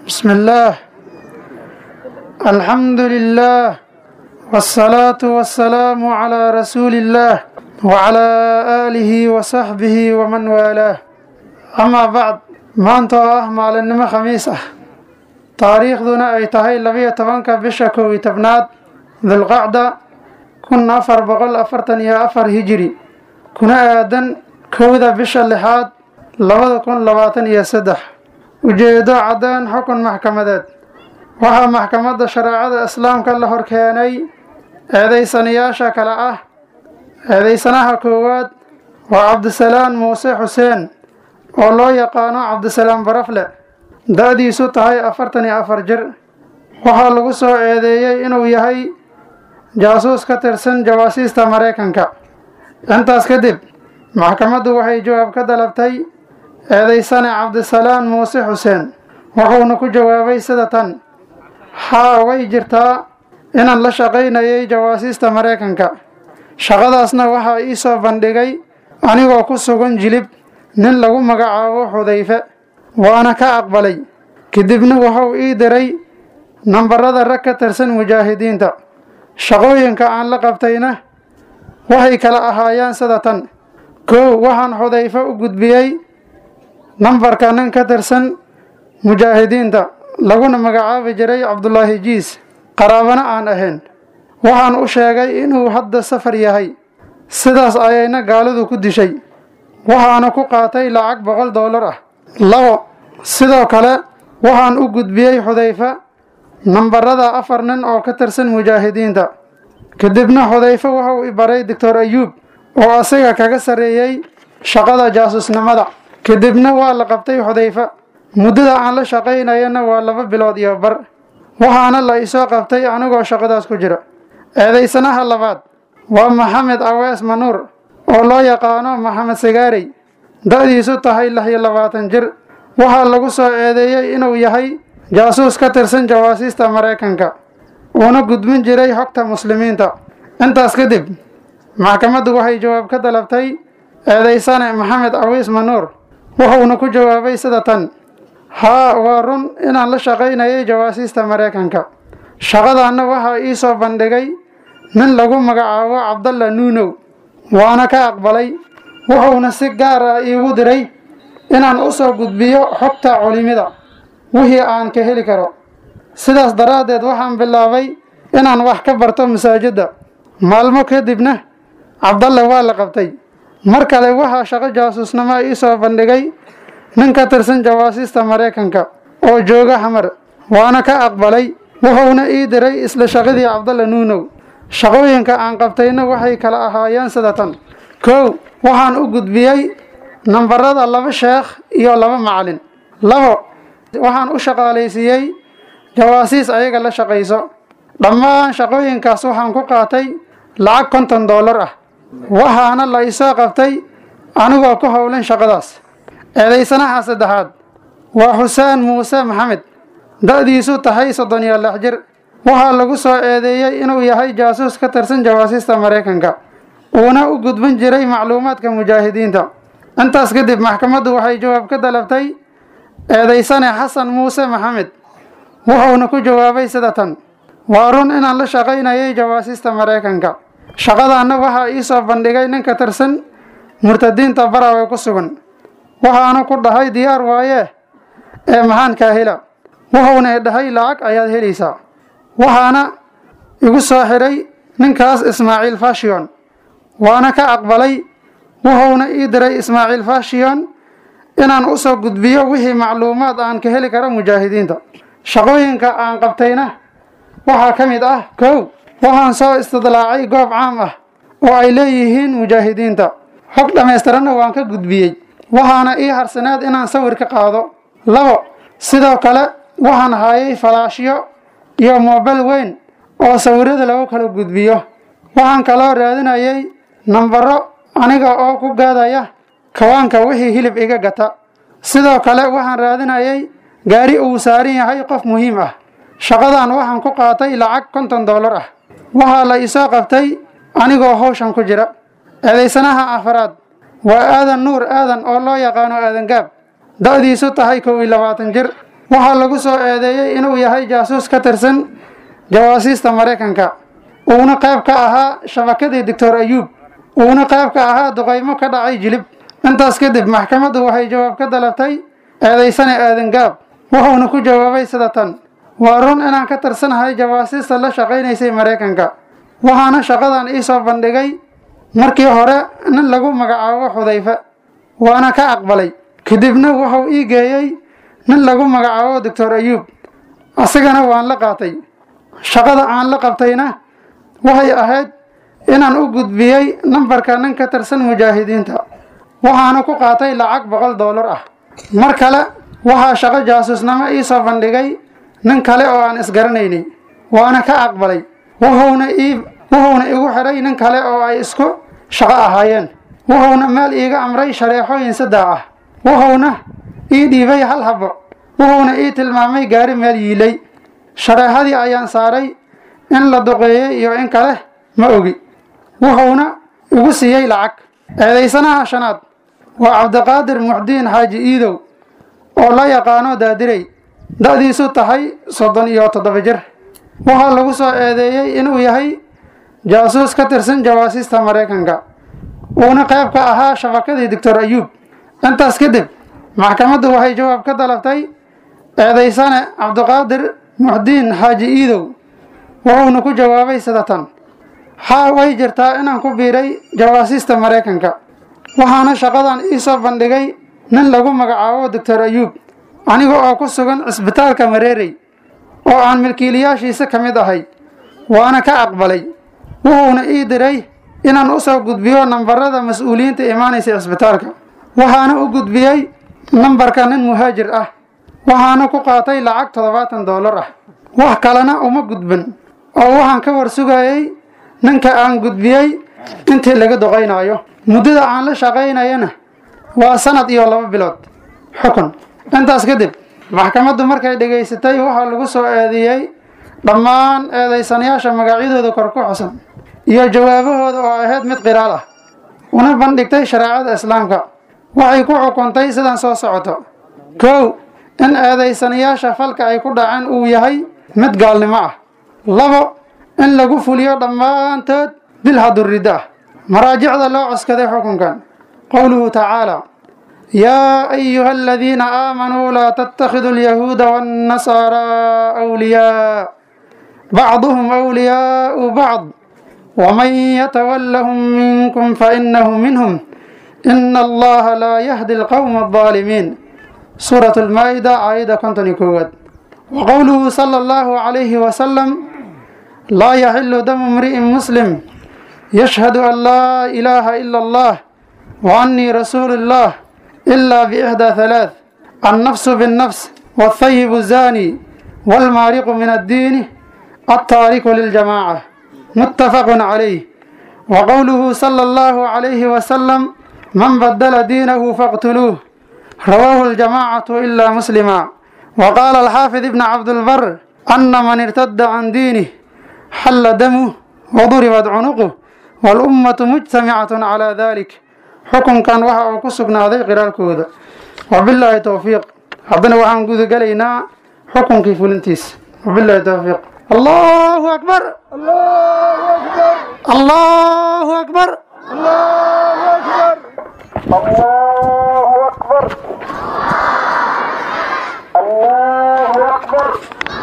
بسم الله الحمد لله والصلاة والسلام على رسول الله وعلى آله وصحبه ومن والاه أما بعد maanta oo ah maalinimo khamiis ah taariikhduna ay tahay labiyo tobanka bisha kow iyo tobnaad dulqacda kun afar boqol afartan iyo afar hijiri kuna aadan kowda bisha lixaad labada kun labaatan iyo saddex ujeedo caddaan xukun maxkamadeed waxaa maxkamadda shareecada islaamka la horkeenay eedaysanayaasha kale ah eedaysanaha koowaad waa cabdisalaan muuse xuseen oo loo yaqaano cabdisalaam barafle da-diisu tahay afartan iyo afar jir waxaa lagu soo eedeeyey inuu yahay jaasuus ka tirsan jawaasiista maraykanka intaas kadib maxkamaddu waxay jawaab ka dalabtay eedaysane cabdisalaan muuse xuseen wuxuuna ku jawaabay sida tan haa way jirtaa inaan la shaqaynayay jawaasiista maraykanka shaqadaasna waxaa ii soo bandhigay anigoo ku sugan jilib nin lagu magacaabo xudayfe waana ka aqbalay kadibna wuxuu ii diray nambarada rag ka tirsan mujaahidiinta shaqooyinka aan la qabtayna waxay kala ahaayeen sida tan kow waxaan xudayfe u gudbiyey nambarka nin ka tirsan mujaahidiinta laguna magacaabi jiray cabdulaahi jiis qaraabana aan ahayn waxaan u sheegay inuu hadda safar yahay sidaas ayayna gaalidu ku dishay waxaana ku qaatay lacag boqol doolar ah labo sidoo kale waxaan u gudbiyey xudayfa nambarada afar nin oo ka tirsan mujaahidiinta kadibna xudayfe wuxuu i baray doctor ayuub oo asaga kaga sarreeyey shaqada jaasusnimada kadibna waa la qabtay xudayfa muddada aan la shaqaynayana waa laba bilood iyo bar waxaana la isoo qabtay anigoo shaqadaas ku jira eedaysanaha labaad waa maxamed awees manuur oo loo yaqaano maxamed sagaarey da-diisu tahay lix iyo labaatan jir waxaa lagu soo eedeeyey inuu yahay jaasuus ka tirsan jawaasiista maraykanka uuna gudbin jiray xogta muslimiinta intaas kadib maxkamaddu waxay jawaab ka dalabtay eedaysane maxamed awiis manuur wuxuuna ku jawaabay sida tan haa waa run inaan la shaqaynayay jawaasiista maraykanka shaqadaanna waxaa ii soo bandhigay nin lagu magacaabo cabdalla nuunow waana ka aqbalay wuxuuna si gaar ah iigu diray inaan u soo gudbiyo xogta culimida wixii aan ka heli karo sidaas daraaddeed waxaan bilaabay inaan wax ka barto masaajidda maalmo kadibna cabdalle waa la qabtay mar kale waxaa shaqo jaasuusnimo ii soo bandhigay nin ka tirsan jawaasiista maraykanka oo jooga xamar waana ka aqbalay wuxuuna ii diray isla shaqadii cabdalle nuunow shaqooyinka aan qabtayna waxay kala ahaayeen sida tan kow waxaan u gudbiyey nambarada laba sheekh iyo laba macalin labo waxaan u shaqaalaysiiyey jawaasiis ayaga la shaqayso dhammaan shaqooyinkaas waxaan ku qaatay lacag konton doolar ah waxaana la isoo qabtay anigoo ku howlan shaqadaas eedaysanaha saddexaad waa xuseen muuse maxamed da-diisu tahay soddon iyo lix jir waxaa lagu soo eedeeyey inuu yahay jaasuus ka tirsan jawaasiista maraykanka uuna u gudbin jiray macluumaadka mujaahidiinta intaas kadib maxkamaddu waxay jawaab ka dalabtay eedaysane xasan muuse maxamed wuxuuna ku jawaabay sida tan waa run inaan la shaqaynayay jawaasiista maraykanka shaqadaanna waxaa ii soo bandhigay nin ka tirsan murtadiinta barawe ku sugan waxaana ku dhahay diyaar waaye ee maxaan kaa hela wuxuuna i dhahay lacag ayaad helaysaa waxaana igu soo xidhay ninkaas ismaaciil fashion waana ka aqbalay wuxuuna ii diray ismaaciil fashion inaan u soo gudbiyo wixii macluumaad aan ka heli karo mujaahidiinta shaqooyinka aan qabtayna waxaa ka mid ah kow waxaan soo istidlaacay goob caam ah oo ay leeyihiin mujaahidiinta xog dhammaystiranna waan ka gudbiyey waxaana ii harsaneed inaan sawir ka qaado labo sidoo kale waxaan hayay falaashyo iyo moobel weyn oo sawirada lagu kala gudbiyo waxaan kaloo raadinayay nambaro aniga oo ku gaadaya kawaanka wixii hilib iga gata sidoo kale waxaan raadinayay gaari uu saaran yahay qof muhiim ah shaqadan waxaan ku qaatay lacag konton doolar ah waxaa la isoo qabtay anigoo hawshan ku jira eedaysanaha afaraad waa aadan nuur aadan oo loo yaqaano aadan gaab da-diisu tahay kow iyo labaatan jir waxaa lagu soo eedeeyey inuu yahay jaasuus ka tirsan jawaasiista maraykanka uuna qayb ka ahaa shabakadii doctor ayuub uuna qayb ka ahaa duqaymo ka dhacay jilib intaas kadib maxkamaddu waxay jawaab ka dalabtay eedaysane aadan gaab wuxuuna ku jawaabay sida tan waa run inaan ka tirsanahay jawaasiista la shaqaynaysay maraykanka waxaana shaqadan ii soo bandhigay markii hore nin lagu magacaabo xudayfe waana ka aqbalay kadibna wuxuu ii geeyey nin lagu magacaabo doctor ayuub asigana waan la qaatay shaqada aan la qabtayna waxay ahayd inaan u gudbiyey nambarka nin ka tirsan mujaahidiinta waxaana ku qaatay lacag boqol doolar ah mar kale waxaa shaqo jaasuusnimo ii soo bandhigay nin kale oo aan isgaranaynay waana ka aqbalay wuxuuna ii wuxuuna igu xidhay nin kale oo ay isku shaqo ahaayeen wuxuuna meel iiga amray shareexooyin saddex ah wuxuuna ii dhiibay hal habbo wuxuuna ii tilmaamay gaari meel yiilay shareexadii ayaan saaray in la duqeeyey iyo in kale ma ogi wuxuuna igu siiyey lacag eedaysanaha shanaad waa cabdiqaadir muxdiin xaaji iidow oo la yaqaano daadirey da-diisu tahay soddon iyo toddoba jir waxaa lagu soo eedeeyey inuu yahay jaasuus ka tirsan jawaasiista maraykanka uuna qayb ka ahaa shabakadii doctor ayuub intaas kadib maxkamaddu waxay jawaab ka dalabtay eedaysane cabdiqaadir muxdiin xaaji iidow wuxuuna ku jawaabay sida tan haa way jirtaa inaan ku biiray jawaasiista maraykanka waxaana shaqadan ii soo bandhigay nin lagu magacaabo doctor ayuub aniga oo ku sugan cisbitaalka mareerey oo aan milkiilayaashiisa ka mid ahay waana ka aqbalay wuxuuna ii diray inaan u soo gudbiyo nambarada mas-uuliyiinta imaanaysa cisbitaalka waxaana u gudbiyey nambarka nin muhaajir ah waxaana ku qaatay lacag toddobaatan doolar ah wax kalena uma gudban oo waxaan ka war sugayey ninka aan gudbiyey intii laga doqaynaayo muddada aan la shaqaynayana waa sanad iyo laba bilood xukun intaas kadib maxkamaddu markay dhegaysatay waxaa lagu soo eedeeyey dhammaan eedaysanayaasha magacyadooda kor ku xusan iyo jawaabahooda oo ahayd mid qiraal ah una bandhigtay shareecada islaamka waxay ku xukuntay sidan soo socoto kow in eedaysanayaasha falka ay ku dhaceen uu yahay mid gaalnimo ah labo in lagu fuliyo dhammaantood bil haduriddo ah maraajicda loo coskaday xukunkan qowluhu tacaala yaa ayuha aladiina aamanuu laa tattakhiduu alyahuuda waannasaaraa awliyaa bacduhum awliyaau bacd waman yatawallahum minkum fainahu minhum ina allaha laa yahdi alqowma aldaalimiin suurat almaa-ida aayadda konton iyo koowaad wa qowluhu sala allahu calayhi wasalam laa yaxilu damu imri'in muslim yashhadu an laa ilaaha ila allah wa annii rasuulu illah إلا بإحدى ثلاث النفس بالنفس والثيب الزاني والمارق من الدين التارك للجماعة متفق عليه وقوله صلى الله عليه وسلم من بدل دينه فاقتلوه رواه الجماعة إلا مسلما وقال الحافظ ابن عبد البر أن من ارتد عن دينه حل دمه وضربت عنقه والأمة مجتمعة على ذلك xukunkan waxa uu ku sugnaaday qiraalkooda wabilaahi towfiiq haddana waxaan gudagelaynaa xukunkii fulintiisa wabilaahi towfiiq allahu akbar allahu akbar الله أكبر الله أكبر